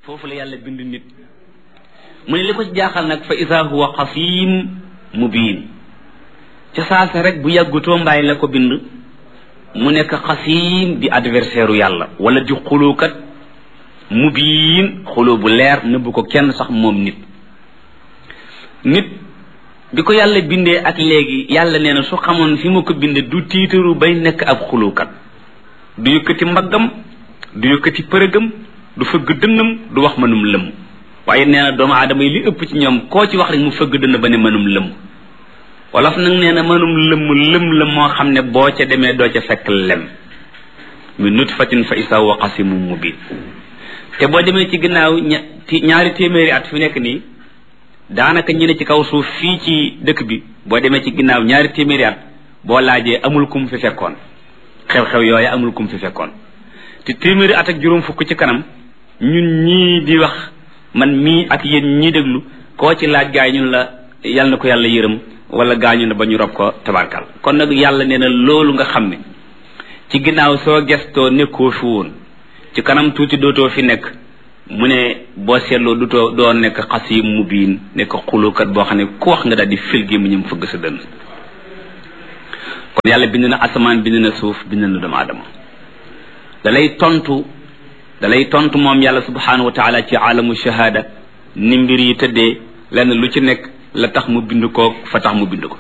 foofu la yàlla bind nit mu ne li ko ci jaaxal nag fa isa huwa xasim mubin ca saasa rek bu yàggutoo mbaay la ko bind mu nekk xasim di adversaire u yàlla wala di xulukat mubin xuloo bu leer nëbbu ko kenn sax moom nit nit bi ko yàlla bindee ak léegi yàlla nee na su xamoon fi mu ko bindee du tiitaru bay nekk ab xulukat du yëkkati mbaggam du yëkkati përëgam du fëgg dënnam du wax mënum lëmm waaye nee na doomu aadama yi li ëpp ci ñoom koo ci wax rek mu fëgg dënn ba ne mënum lëmm wolof nag nee na mënum lëmm lëm la moo xam ne boo ca demee doo ca fekk lem mi nutfatin fa isa wa qasimu mubin te boo demee ci ginnaaw ñaari téeméeri at fi nekk nii daanaka ñi ne ci kaw suuf fii ci dëkk bi boo demee ci ginnaaw ñaari téeméeri at boo laajee amul kum fi fekkoon xew-xew yooyu amul kum fi fekkoon te téeméeri at ak juróom fukk ci kanam ñun ñii di wax man mii ak yéen ñii déglu koo ci laaj gaay ñun la yal na ko yàlla yërëm wala gaañu na ba ñu rob ko tabarkal kon nag yàlla nee na loolu nga xam ne ci ginnaaw soo gestoo nekkoo fi woon ci kanam tuuti dootoo fi nekk mu ne boo seetloo dutoo doo nekk xasim mubiin nekk xulukat boo xam ne ku wax nga daal di fil gi mu ñëm fëgg sa dënn kon yàlla bind na asamaan bind na suuf bind na doomu aadama dalay tontu dalay tontu moom yàlla subhanahu wa taala ci alamu shahada ni mbir yi tëddee lenn lu ci nekk la tax mu bind ko fa tax mu bind ko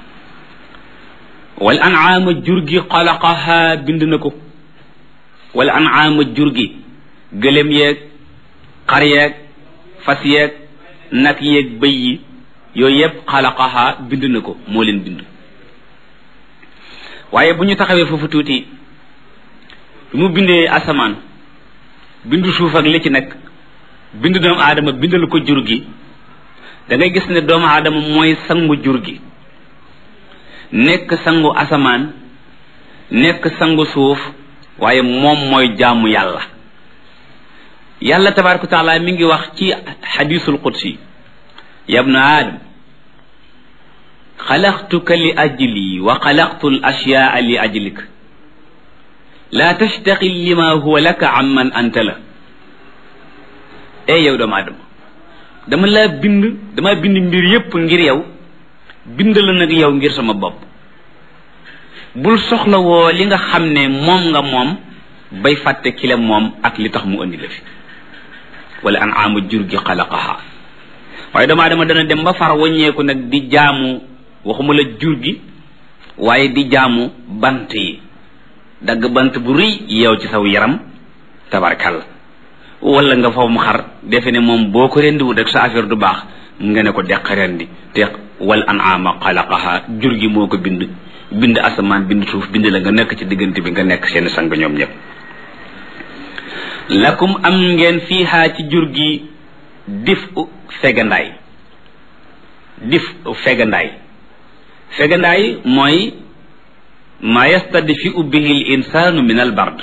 wal an'aama jur gi xalaqaha bind na ko wal an'aama jur gi gëlëm yeeg xar yeeg fas yeeg nag yeeg bëy yi yooyu yëpp xalaqaha bind na ko moo leen bind waaye bu ñu taxawee foofu tuuti bi mu bindee asamaan bindu suuf ak li ci nekk bind doomu aadama bindal ko jur gi da ngay gis ne doomu aadama mooy sangu jur gi nekk sangu asamaan nekk sangu suuf waaye moom mooy jaamu yàlla yàlla tabaraka taala mi ngi wax ci xadisul qudsi yabna aadam xalaqtuka li ajli wa xalaqtu l ashyaa li ajlik laa tastaxil lima huwa laka am man anta la ey yow doomu aadama dama laa bind dama bind mbir yépp ngir yow bind la nag yow ngir sama bopp bul soxlawoo li nga xam ne moom nga moom bay fàtte kile moom ak li tax mu andi la fi wala an ama jur gi xalaqaha waaye doomu aadama dana dem ba far waññeeku nag di jaamu waxuma la jur gi waaye di jaamu bant yi dagg bant bu rëy yow ci saw yaram tabarkal wala nga faw mu xar defe ne moom boo ko rendiwul rek sa affaire du baax nga ne ko deq rendi te wal an'ama xalaqaha jur gi moo ko bind bind asamaan bind suuf bind la nga nekk ci diggante bi nga nekk seen sang ñoom ñëpp lakum am ngeen fiihaa ci jur gi dif u fegandaay dif u fegandaay fegandaay mooy ma yastadfi'u bihi l insaanu min al bard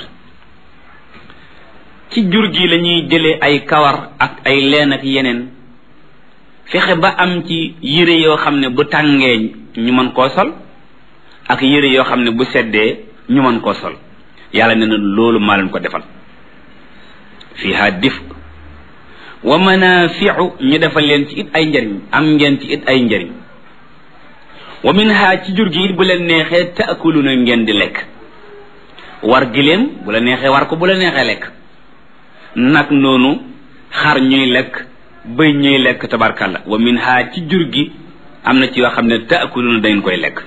ci jur gi lañuy jëlee ay kawar ak ay leen ak yeneen fexe ba am ci yére yoo xam ne bu tàngee ñu mën koo sol ak yére yoo xam ne bu seddee ñu mën koo sol yàlla ne na loolu maa leen ko defal fiha dif wa manafiu ñu defal leen ci it ay njariñ am ngeen ci it ay njariñ wa minha ci jur gi it bu leen neexee taakuluna ngeen di lekk war giléem bu la neexee war ko bu la neexee lekk nag noonu xar ñuy lekk bëy ñuy lekk tabarkalla wa minha ci jur gi am na ci yoo xam ne taakuluna dangeen koy lekk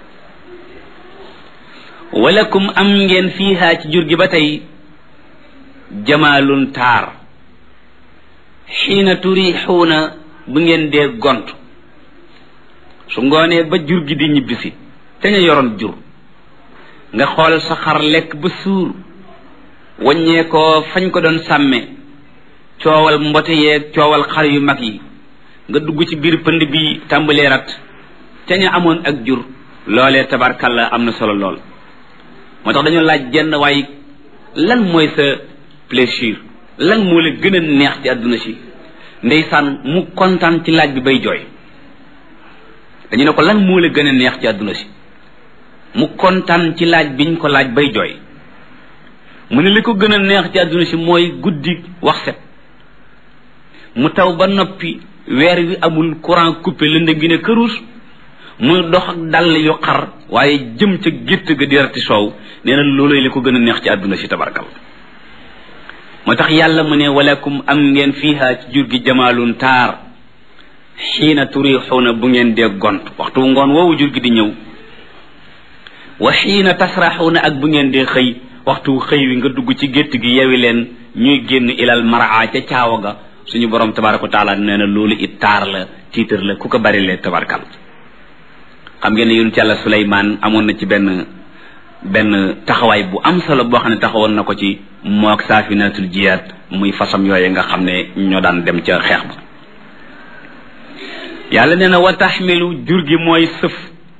walakum am ngeen fiiha ci jur gi ba tey jamaalun taar xiina turixuuna bu ngeen dee gont su ngoonee ba jur gi di ñibbisi te nga yoroon jur nga xool sa xar lekk ba suur waññee ko fañ ko doon sàmme coowal mbote yeeg coowal xar yu mag yi nga dugg ci biir pënd bi tàmbalee rat te ñu amoon ak jur loolee tabarkalla am na solo lool moo tax dañoo laaj jenn waaye lan mooy sa plaisir lan moo la gën a neex ci àdduna si ndeysaan mu kontaan ci laaj bi bay jooy dañu ne ko lan moo la gën a neex ci àdduna si mu kontaan ci laaj biñ ko laaj bay jooy mu ne li ko gën a neex ci àdduna si mooy guddi wax set mu taw ba noppi weer wi amul courant coupé lëndëm gi ne këruus muy dox ak dàll yu xar waaye jëm ca gétt ga di rati soow nee na looloy li ko gën a neex ci àdduna si tabarkal moo tax yàlla mu ne walakum am ngeen fiiha ci jur gi jamaalun taar xiina turixuuna bu ngeen dee gont waxtu ngoon woowu jur gi di ñëw wa xiina tasraxuuna ak bu ngeen dee xëy waxtu xëy wi nga dugg ci gétt gi yewi leen ñuy génn ilal maraa ca caawa ga suñu borom tabaraka wa taala nee na loolu it taar la tiitar la ku ko bari lee tabarkal xam ngeen ne yonent yàlla Suleymaan amoon na ci benn benn taxawaay bu am solo boo xam ne taxawoon na ko ci mook saafinatul jiyaat muy fasam yooye nga xam ne ñoo daan dem ca xeex ba yàlla nee na wa taxmilu jur gi mooy sëf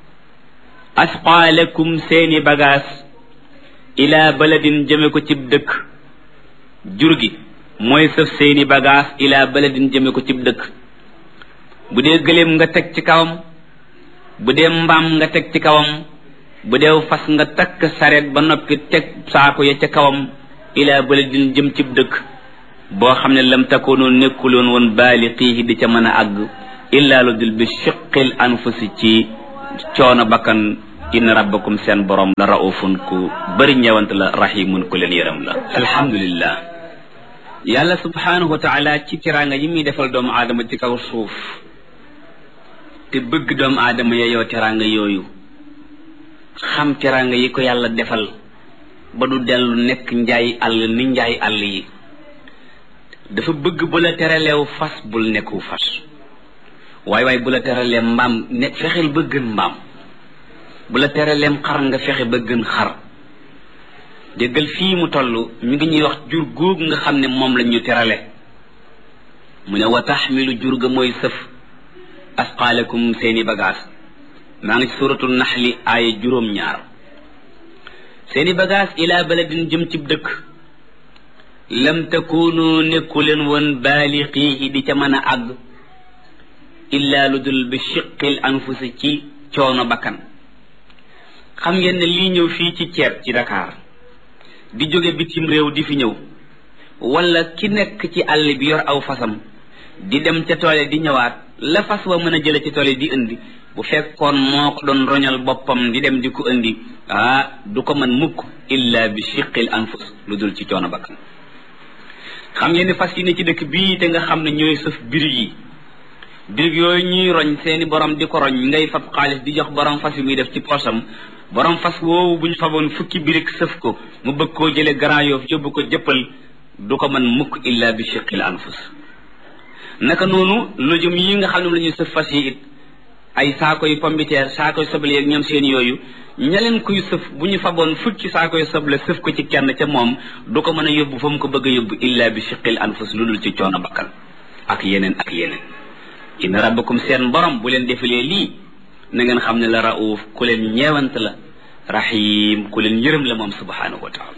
asqaalakum seeni bagaas ila baladin jëme ko cib dëkk jur gi mooy sëf seeni bagaas ila baladin jëme ko cib dëkk bu dee gëléem nga teg ci kawam bu dee mbaam nga teg ci kawam bu dee fas nga takk sareet ba noppi teg saako ya ca kawam ila baladin jëm cib dëkk boo xam ne lam takoonoo nekkuloon woon baaliqiihi di ca mën a àgg illaa lu dul bi shiqil anfusi ci coono bakkan inna rabbakum seen borom la raufun ku bëri ñëwant la rahimun ku leen yërëm la alhamdulillah yàlla subhanahu wa taala ci tiraanga yi muy defal doomu aadama ci kaw suuf te bëgg doomu aadama yeyoo teraanga yooyu xam teraanga yi ko yàlla defal ba du dellu nekk njaay àll ni njaay àll yi dafa bëgg bu la teraleew fas bul nekku fas waaye waaye bu la teralee mbaam ne fexeel ba gën mbaam bu la teraleem xar nga fexe ba gën xar déggal fii mu toll ñu ngi ñuy wax jur góog nga xam ne moom lañ ñu terale mu ne wa taxmilu jur ga mooy sëf asqaalakum seeni bagaas maa ngi ci suratul naxli aaya juróom-ñaar seeni bagaas ila baladin jëm cib dëkk lam takunu nekku leen woon baaliqiihi di ca mën a àgg illa lu dul bi shiqil anfusi ci coono bakkan xam ngeen ne lii ñëw fii ci ceeb ci Dakar di jóge bitim réew di fi ñëw wala ki nekk ci àll bi yor aw fasam di dem ca toole di ñëwaat la fas wa mën a jële ci toole di indi bu fekkoon moo ko doon roñal boppam di dem di ko indi ah du ko mën mukk illa bi shiqil anfus lu dul ci coono bakkan xam ngeen ne fas yi ne ci dëkk bii te nga xam ne ñooy sëf birig yi birig yooyu ñuy roñ seeni borom di ko roñ ngay fab xaalis di jox borom fas yi muy def ci poosam borom fas woowu bu ñu faboon fukki birig sëf ko mu bëgg koo jële Grand Yoff yóbbu ko jëppal du ko mën mukk illa bi shiqil anfus naka noonu lujum yi nga xam ne la ñuy sëf fas yi it ay saakoy pombiteer saakoy soble yeeg ñoom seen yooyu ña leen kuy sëf bu ñu faboon fukki saakoy soble sëf ko ci kenn ca moom du ko mën a yóbbu fa mu ko bëgg a yóbbu illa bi shiqil anfus lu dul ci coono bakkan ak yeneen ak yeneen inna rabbakum seen borom bu leen defalee lii na ngeen xam ne la rauf ku leen ñeewant la rahim ku leen yërëm la moom subhanahu wa taala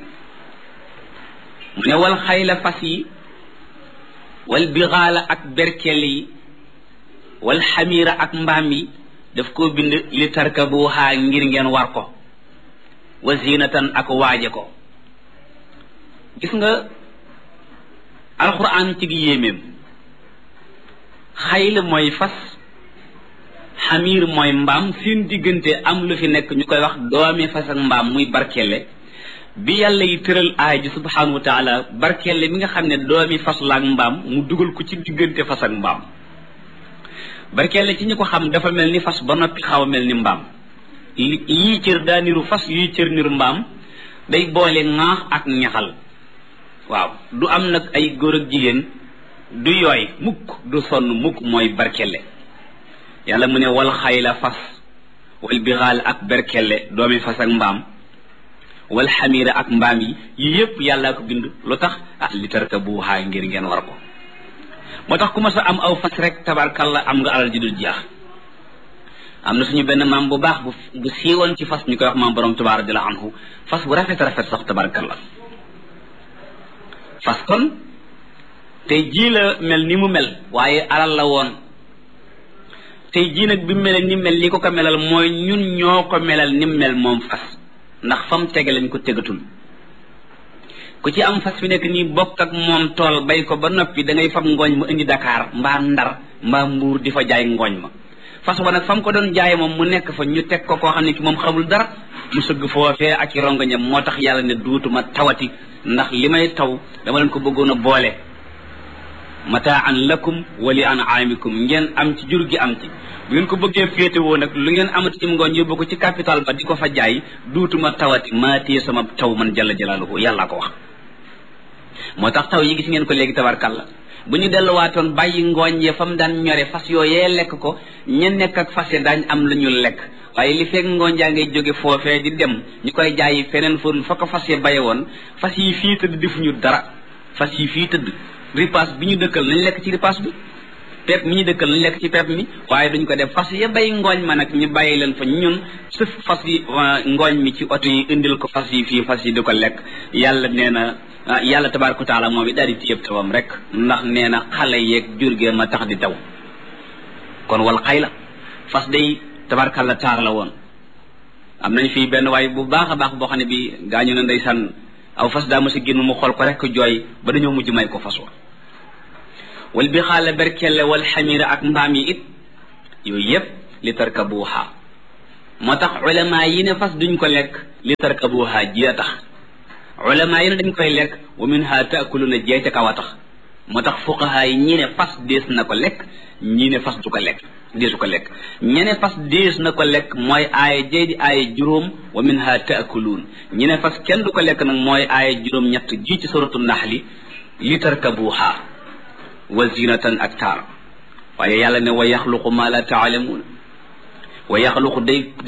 mu ne wal xayla fas yi wal bixaala ak berkel yi wal xamiira ak mbaam yi daf koo bind li tarkabuha ngir ngeen war ko wa zinatan ak waaje ko gis nga alquran ci gi yéeméem xayl mooy fas xamiir mooy mbaam seen diggante am lu fi nekk ñu koy wax doomi fas ak mbaam muy barkelle bi yàlla yi tëral aay ji subhanahu wa taala barkelle mi nga xam ne doomi fas la ak mbaam mu dugal ko ci diggante fas ak mbaam barkelle ci ñi ko xam dafa mel ni fas ba noppi xaw a mel ni mbaam yii cër daa niru fas yii cër niru mbaam day boole ŋaax ak ñaxal waaw du am nag ay góor ak jigéen du yooy mukk du sonn mukk mooy barkelle yàlla mu ne wal xayla fas wal bixaal ak berkelle doomi fas ak mbaam wal xamiira ak mbaam yi yii yépp yàllaa ko bind lu tax ah li tarkabuha ngir ngeen war ko moo tax ku ma sa am aw fas rek tabarkalla am nga alal ji dul jeex am na suñu benn maam bu baax bu bu siiwoon ci fas ñu koy wax maam borom tubaar radiyallahu anhu fas bu rafet rafet sax tabarkalla fas kon tey jii la mel ni mu mel waaye alal la woon tey jii nag bi mu mel ni mel li ko ko melal mooy ñun ñoo ko melal ni mel moom fas ndax fam tege lañ ko tegatul ku ci am fas fi nekk nii bokk ak moom tool bay ko ba noppi da ngay fab ngooñ ma indi Dakar mbaa Ndar mbaa Mbuur di fa jaay ngooñ ma fas wa nag fa mu ko doon jaay moom mu nekk fa ñu teg ko koo xam ne ki moom xamul dara mu sëgg foofee ak i rongoñam moo tax yàlla ne duutuma tawati ndax li may taw dama leen ko bëggoon a boole mataan lakum wa li an'amikum ngeen am ci jur gi am ci bu ngeen ko bëggee féetewoo nag lu ngeen amati ci ngooñ yóbbu ko ci capital ba di ko fa jaay duutuma tawati maa téye sama taw man jalla jalaaluhu yàllaa ko wax moo tax taw yi gis ngeen ko léegi tabarkalla bu ñu delluwaatoon bàyyi ngooñ yee fa mu daan ñore fas yooyee lekk ko ña nekk ak fas ya daañ am lu ñu lekk waaye li fekk ngooñ jaa ngay jóge foofee di dem ñu koy jaayi feneen fóon fa ko fas ya baye woon fas yi fii tëdd defuñu dara fas yi fii tëdd ripaas bi ñu dëkkal nañ lekk ci ripaas bi pepp mi ñu dëkkal nañ lekk ci pepp mi waaye duñ ko def fas ya bay ngooñ ma nag ñu bàyyi leen fa ñun sëf fas yi ngooñ mi ci oto yi indil ko fas yi fii fas yi di ko lekk yàlla nee na yàlla tabaraka taala moom it daal di téyeb tawam rek ndax nee na xale yeeg jur gee ma tax di taw kon wal xay la fas day tabarkalla taar la woon am nañ fii benn waay bu baax a baax boo xam ne bi gaañu na ndeysaan aw fas daa mos a génn mu xool ko rek jooy ba dañoo mujj may ko fas wa wal bi xaala berkelle wal xamira ak mbaam yi it yooyu yépp li tarkabuha moo tax ulama yi ne fas duñ ko lekk li tarkabuha ji a tax ulama yi ne dañ koy lekk wa minha taakuluna jee ca kaw a tax moo tax fuqaha yi ñi ne fas dees na ko lekk ñi ne fas du ko lekk deesu ko lekk ñi ne fas dees na ko lekk mooy aaya jee di aaya juróom wa minha taakuluun ñi ne fas kenn du ko lekk nag mooy aaya juróom ñett ji ci suratu naxli li tarkabuha wa zinatan ak taar waaye yàlla ne wa yaxluqu ma la taalamuun wa yaxluqu day